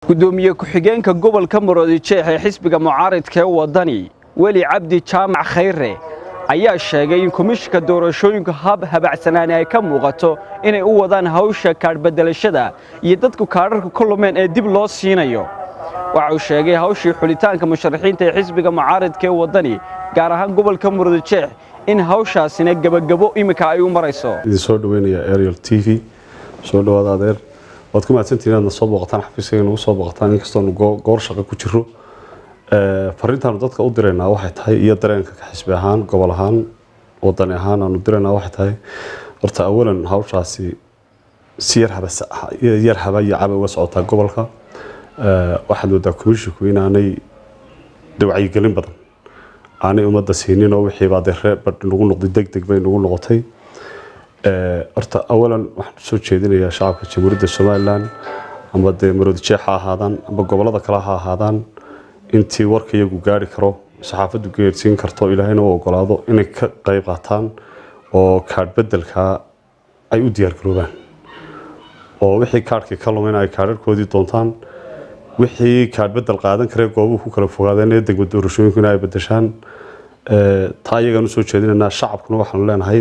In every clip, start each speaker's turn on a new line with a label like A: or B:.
A: gudoomiye ku-xigeenka gobolka maroodijeex ee xisbiga mucaaridka ee wadani weli cabdi jaamac khayre ayaa sheegay in komishinka doorashooyinka hab habacsanaani ay ka muuqato inay u wadaan hawsha kaadhbedelashada iyo dadku kaadharka ka lumeen ee dib loo siinayo waxa uu sheegay hawshii xulitaanka musharaxiinta ee xisbiga mucaaridka ee wadani gaar ahaan gobolka maroodijeex in hawshaasina gebagabo iminka ay u marayso
B: idin soo dhaweynaya ariel t v soo dhawaada adeer waad ku mahadsantihiin inaadna soo booqataan xafiiskayga nagu soo booqataan inkastoonu goor shaqo ku jiro fariintaanu dadka u diraynaa waxay tahay iyo dareenka ka xisbi ahaan gobol ahaan wadani ahaan aanu diraynaa waxay tahay horta awalan hawshaasi si yar haba iyo caba uga socotaa gobolka waxaad moodaa komishinku inaanay wacyigelin badan aanay ummadda siinin oo wixiibaa dee reer badh nagu noqday deg deg bay nagu noqotay horta awalan waxaan soo jeedinayaa shacabka jamhuuriyadda somalilan amba dee maroodijeex ha ahaadaan amba gobolada kale ha ahaadaan intii warka iyagu gaari karo saxaafaddu geersiin karto ilaahayna u ogolaado inay ka qayb qaataan oo kaadh bedelkaa ay u diyaargaroobaan oo wixii kaadhkii ka lumeyna ay kaadharkoodii doontaan wixii kaadh bedel qaadan karee goobuhu ku kala fogaadeen ee degma doorashooyinkuna ay bedeshaan taa iyagaan usoo jeedinaynaa shacabkuna waxaanu leenahay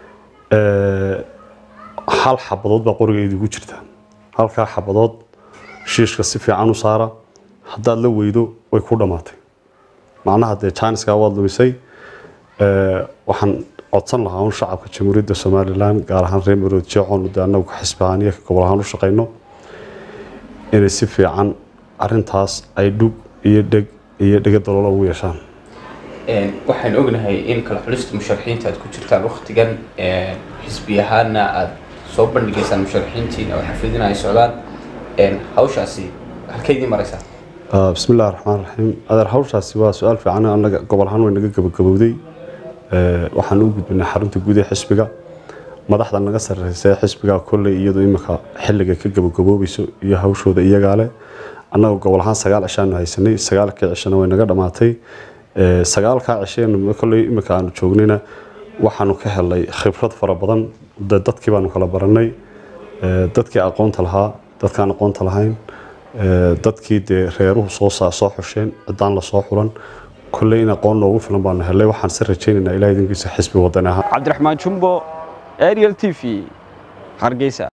B: hal xabadood baa qoriga idigu jirta halkaa xabadood shiishka si fiican u saara haddaad la weydo way ku dhammaatay macnaha dee jaaniskaa waad lumisay waxaan codsan lahaa un shacabka jamhuuriyadda somalilan gaar ahaan reer maroodjeexoonu dee annagu ka xisbi ahaan iyo ka gobol ahaan u shaqayno inay si fiican arintaas ay dhug iyo dheg iyo dhega daloola ugu yeeshaan
C: waxaan ognahay in kala xulista musharaxiinta aad ku jirtaan waktigan xisbi ahaana aad soo bandhigaysaan musharaxiintiin oo xafidina ay socdaan hawshaasi halkeydii maraysaa
B: bismi illahi raxmaan raxiim adeer hawshaasi waa su-aal fiican annaga gobol ahaan way naga gabagabowday waxaan u gudbinay xarunta guud ee xisbiga madaxda naga sarreysa ee xisbiga kolley iyadu imika xilliga ka gabagaboobayso iyo hawshooda iyagaa leh annaga gobol ahaan sagaal cishaanu haysanay sagaalkii cishana way naga dhammaatay sagaalkaa cisheenu kolley imika aanu joognayna waxaanu ka helnay khibrad fara badan dadkii baanu kala baranay dadkii aqoonta lahaa dadkaan aqoonta lahayn dadkii dee reeruhu soo soo xusheen ciddaan lasoo xulan kolley in aqoon noogu filan baanu helnay waxaan si rajaynaynaa ilaah idinkiisa xisbi wadani ahaan
A: cabdiraxmaan jumbo ariel t v hargeysa